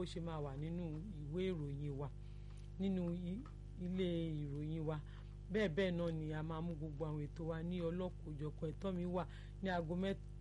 bó ṣe máa wà nínú ìwé ìròyìn wa nínú ilé ìròyìn wa bẹ́ẹ̀ bẹ́ẹ̀ náà ni a máa mú gbogbo àwọn ètò wa ní ọlọ́kùnjọ̀kan ẹ̀tọ́ mi wà ní aago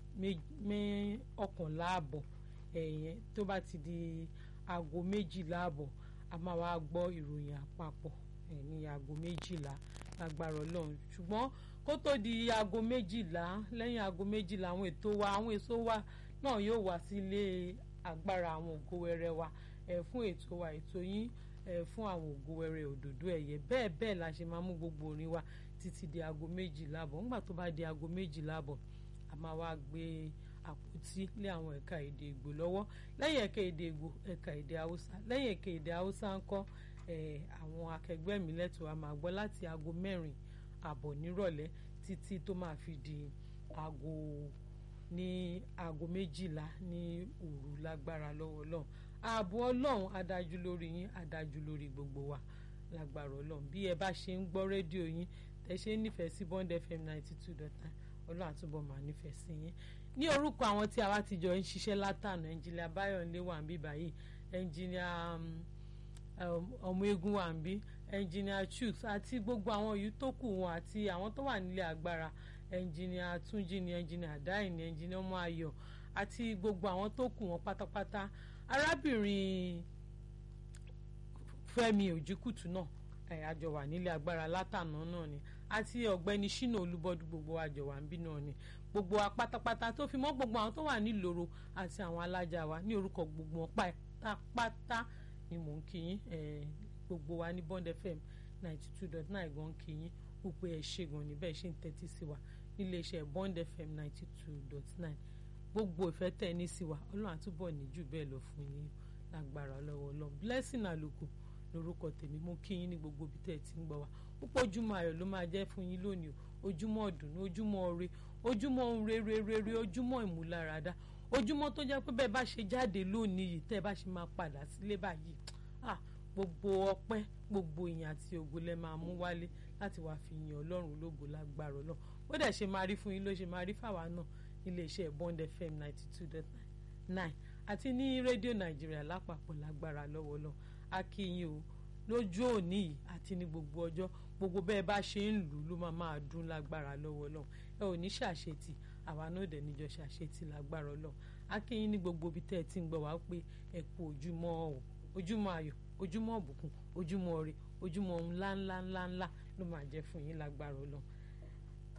mọ́kànlá àbọ̀ ẹ̀yẹn tó bá ti di aago méjìlá àbọ̀ a máa wá gbọ́ ìròyìn àpapọ̀ ní aago méjìlá lágbára ọlọ́run ṣùgbọ́n kó tó di aago méjìlá lẹ́yìn aago méjìlá àwọn ètò wa àwọn èso wa náà yóò wá sí ilé agbára àwọn ògo wẹrẹ wa ẹ̀ fún ètò wa ètò yín ẹ̀ fún àwọn ògo wẹrẹ òdòdó ẹ̀yẹ bẹ́ẹ̀ bẹ́ẹ̀ la ṣe máa mú gbogbo orin wa títí di aago méjìlá àbọ̀ nígbà tó bá di aago méjìlá àbọ̀ a máa wá gbé àpótí lé àwọn ẹ̀ka èdè Ìgbò lọ́wọ́ lẹ́yìn ẹ̀ka èdè Ìgbò ẹ̀ka èdè Haúsá lẹ́yìn ẹ̀ka èdè Haúsá ńkọ́ àwọn akẹgbẹ́ mi lẹ́tọ̀ọ́ a máa gbọ́ láti aago mẹ́rin àbọ̀ nírọ̀lẹ́ títí tó máa fi di aago ní aago méjìlá ní òru lágbára lọ́wọ́ Ọlọ́run ààbò Ọlọ́run adájú lórí yín adájú lórí gbogbo wa lágbára Ọlọ́run bí ẹ bá ṣe ń gbọ́ rédíò yín tẹ ṣe ń nífẹ̀ẹ́ sí Bond FM ninety two dot nine Ọlọ́run àtúbọ̀ máa nífẹ̀ẹ́ sí yín ní orúkọ àwọn tí àwa ti jọ ń ṣiṣẹ́ látànà ẹnjìnìà Báyọ̀nlé wà ń bí báyìí ẹnjìnìà ọmọ eégún wà ń bí ẹnjìnìà Chuks àti gbogbo àwọn yìí tó kù wọn àti àwọn tó wà nílé agbára ẹnjìnìà Túnjí ni ẹnjìnìà Dáì ni ẹnjìnìà ọmọ Ayọ̀ àti gbogbo àwọn tó kù wọn pátápátá arábìnrin Fẹ́mi Òjìkùtù náà àjọ wà nílé agbára látànà náà ni àti ọ̀gbẹ́ni Ṣínà Olúbọdún gbogbo àjọ wà ń bí náà ni gbogbo wa pátápátá tó fi mọ́ gbogbo àwọn tó wà nílòro àti àwọn alájà wa ní orúkọ gbogbo wọn pátápátá ni mò ń kí yín gbogbo wa ní Bond FM ninety two dot nine gan kí yín ó pé ẹ ṣe gan ni bẹ́ẹ̀ ṣe ń tẹ́tí sí wa níléeṣẹ́ Bond FM ninety two dot nine gbogbo ìfẹ́ tẹ̀ ní sí wa Ọlọ́run àtúbọ̀ ní jù bẹ́ẹ̀ lọ fún yín lágbára lọ́wọ́ Ọlọ́run blessing àlùkò lórúkọ tèmi mo kí yín ní gbogbo ibi tẹ́ ẹ ti ń gbọ́ wa púpọ̀ ojúmọ́ ayọ̀ ló máa jẹ́ fún yín lónìí o ojúmọ́ ọ̀dùnnú ojúmọ́ ire ojúmọ́ rere rere ojúmọ́ ìmúláradá ojúmọ́ tó jẹ́ pé bẹ́ẹ̀ bá ṣe jáde lónìí yìí tẹ́ ẹ bá ṣe máa padà sílé báyìí ah gbogbo ọpẹ́ gbogbo ìyìn àti ògo lẹ máa mú wálé láti wàá fi yin Ọlọ́run lógo lágbára Ọlọ́run ó dẹ̀ ṣe máa rí fún yín ló ṣe máa rí fáwa náà nílé iṣẹ́ Bond FM ninety two dot nine àti ní rédíò Nàìjíríà lápapọ̀ lágbára lọ́wọ́ Ọlọ́run a kí yín o lójú òní yìí àti ní gbogbo ọjọ́ gbogbo bẹ́ẹ̀ bá ṣe ń lù ú ló máa máa dún lágbára lọ́wọ́ Ọlọ́run ẹ ò ní ṣàṣetì àwa náà dẹ̀ níjọ ṣàṣetì lágbára Ọlọ́run akínyín ní gbogbo ibi tẹ́ ẹ ti ń gbọ́ wá pé ẹ kú ojúmọ́ ọ̀ ojúmọ́ ayọ̀ ojúmọ́ ọ̀bùkún ojúmọ́ ire ojúmọ́ ohun ńláńlá ńláńlá ló máa jẹ́ fún yín lágbára Ọlọ́run